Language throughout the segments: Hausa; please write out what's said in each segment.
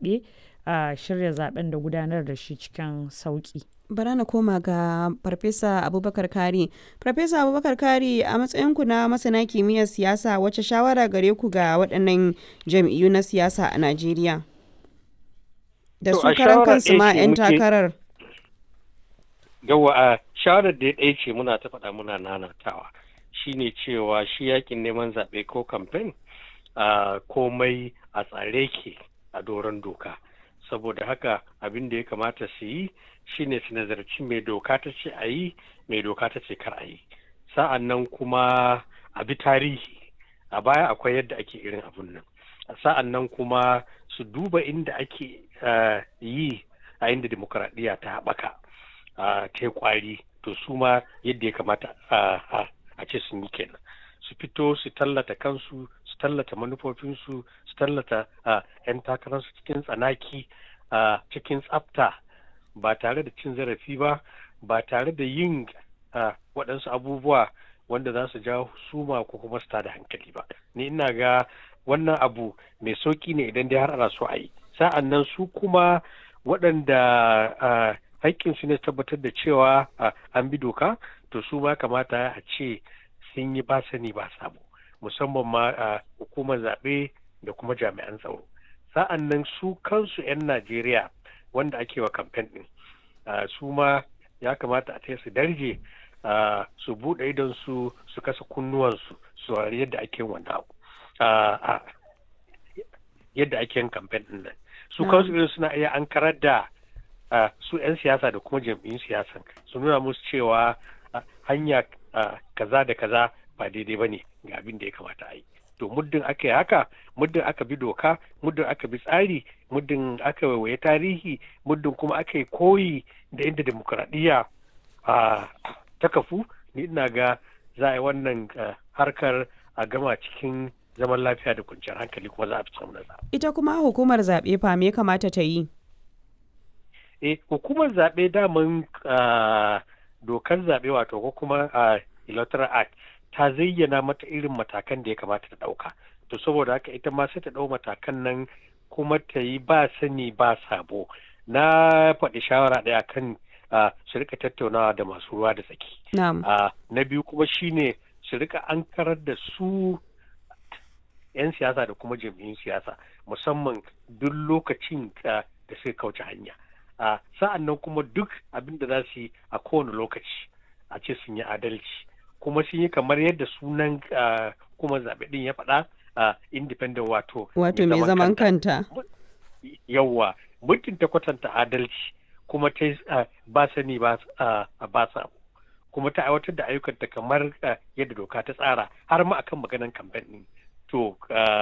zaɓe a shirya zaɓen da gudanar da shi cikin sauƙi. bara na koma ga farfesa abubakar kari farfesa abubakar kari a matsayinku na masana kimiyyar siyasa wacce shawara gare ku ga waɗannan jam'iyyu na siyasa a najeriya da su karan kansu ma 'yan takarar yawa a shawarar da ya ɗaya ce muna ta faɗa muna nanatawa shine cewa shi yakin neman zaɓe ko kamfen komai a tsare ke a doron doka saboda haka abin da ya kamata su yi shine su nazarci mai doka ta ce a yi mai doka ta ce kar a yi sa'an nan kuma a bi tarihi a baya akwai yadda ake irin abun nan sa'an nan kuma su duba inda ake yi a inda demokuraɗiyya ta haɓaka ta yi kwari to su ma yadda ya kamata a ce sun yi kenan su fito su tallata kansu su tallata manufofinsu su tallata 'yan takararsu cikin tsanaki cikin tsafta ba tare da cin zarafi ba ba tare da yin waɗansu abubuwa wanda za su jawo suma ko kuma su da hankali ba ni ina ga wannan abu mai sauki ne idan dai har ana so a yi sa'an nan su kuma waɗanda haƙƙinsu ne tabbatar da cewa an bi doka to su ma kamata a ce sun yi ba sani ba sabo musamman ma hukumar zaɓe da kuma jami'an tsaro sa'an nan su kansu 'yan najeriya wanda ake wa kamfen ɗin su ma ya kamata a ta su darje su buɗe idon su su kasa kunnuwansu su yadda ake wannan abu yadda ake yin kamfen ɗin nan su kansu irin suna iya an karar da su 'yan siyasa da kuma jam'iyyun siyasan su nuna musu cewa hanya kaza da kaza ba daidai ba ne ga abin da ya kamata a yi to muddin aka yi haka muddin aka bi doka muddin aka bi tsari muddin aka waiwaye tarihi muddin kuma aka yi koyi da inda demokuraɗiyya ta kafu ni ina ga za a yi wannan harkar a gama cikin zaman lafiya da kwanciyar hankali kuma za a fi samun nasara. ita kuma hukumar zaɓe fa me kamata ta yi eh hukumar zaɓe daman dokar zaɓe wato ko kuma electoral act ta zayyana mata irin matakan da ya kamata ta ɗauka to saboda haka ita ma sai ta ɗau matakan nan kuma ta yi ba sani ba sabo na faɗi shawara ɗaya kan su rika tattaunawa da masu ruwa da tsaki na biyu kuma shine su rika an karar da su 'yan siyasa da kuma jam'iyyun siyasa musamman duk lokacin da suka kauce hanya sa'an nan kuma duk abin da za su yi a kowane lokaci a ce sun yi adalci kuma sun yi kamar yadda sunan kuma zaɓe ɗin ya faɗa independent wato wato mai zaman kanta yawwa mutum ta kwatanta adalci kuma ta ba sani ba sa kuma ta aiwatar da ayyukanta kamar yadda doka ta tsara har ma akan maganan kamfen ɗin to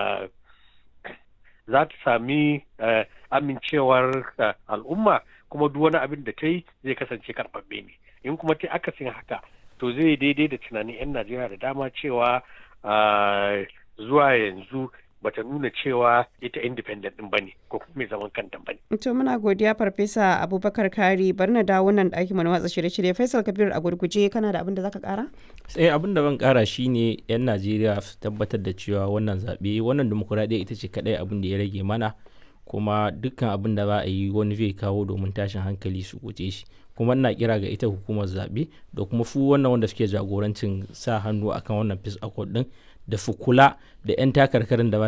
za ta sami amincewar al'umma kuma duk wani abin da ta yi zai kasance karɓaɓɓe ne in kuma ta akasin haka to zai daidai da tunanin 'yan najeriya da dama cewa zuwa yanzu bata nuna cewa ita independent din bane ko kuma mai zaman kanta bane. To muna godiya farfesa Abubakar Kari bari na dawo nan ɗaki mana watsa shirye-shirye Faisal Kabir a gurguje kana da abin da zaka kara? Sai abin da ban kara shine yan Najeriya su tabbatar da cewa wannan zaɓe wannan demokuraɗiyya ita ce kaɗai abin da ya rage mana kuma dukkan abin da za a yi wani zai kawo domin tashin hankali su guje shi kuma ina kira ga ita hukumar zaɓe da kuma fu wannan wanda suke jagorancin sa hannu akan wannan peace accord din da su kula da 'yan takarkarin da ba